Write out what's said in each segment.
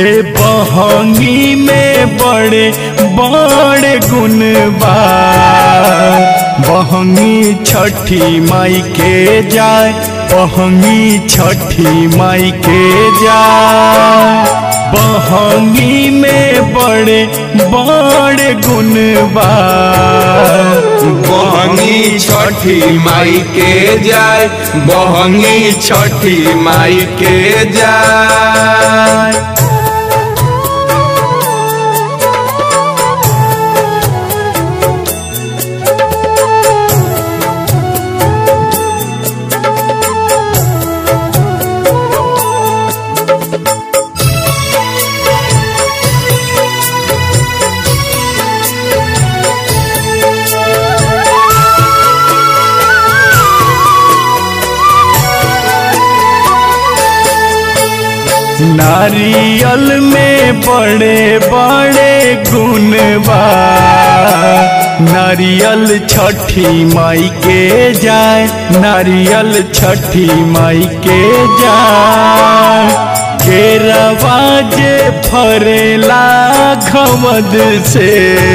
ए बहंगी में बड़े बड़े गुण बा बहंगी छठी माई के जाय बहंगी छठी माई के जाय बहंगी में बड़े बड़े गुण बा बहंगी छठी माई के जाय बहंगी छठी माई के जाय नारियल में बड़े बड़े गुण बा नारियल छठी माई के जाय नारियल छठी माई के जाय केरवा जे फरेला खमद से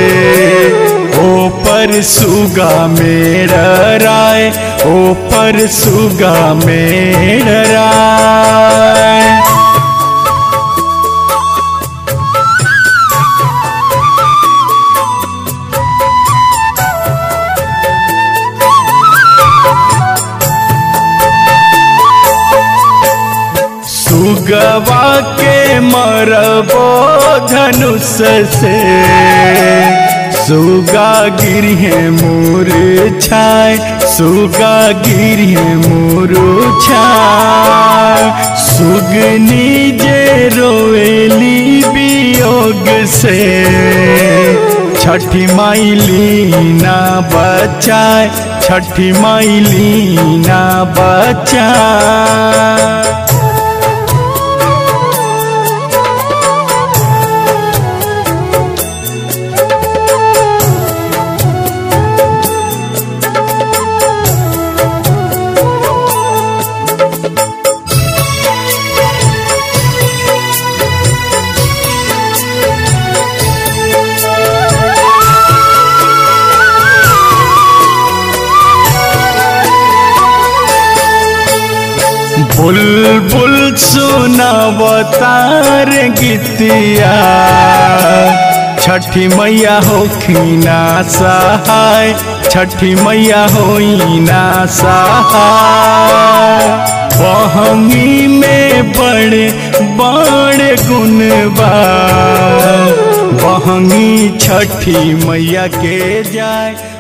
ओ पर सुगा मेरा राय ओ पर सुगा मेरा राय सुगवा के मरबो धनुष से सुगा गिरहे मोर छाय सुगा गिरहे मोर छाय सुगनी जे रोएली वियोग से छठी माई लीना बचाए छठी माई लीना बचाए बुलबुल सुनावतार गीतिया छठी मैया होखिना सहाय छठी मैया होइना सहाय बहंगी में बड़े बड़े गुण बा बहंगी छठी मैया के जाय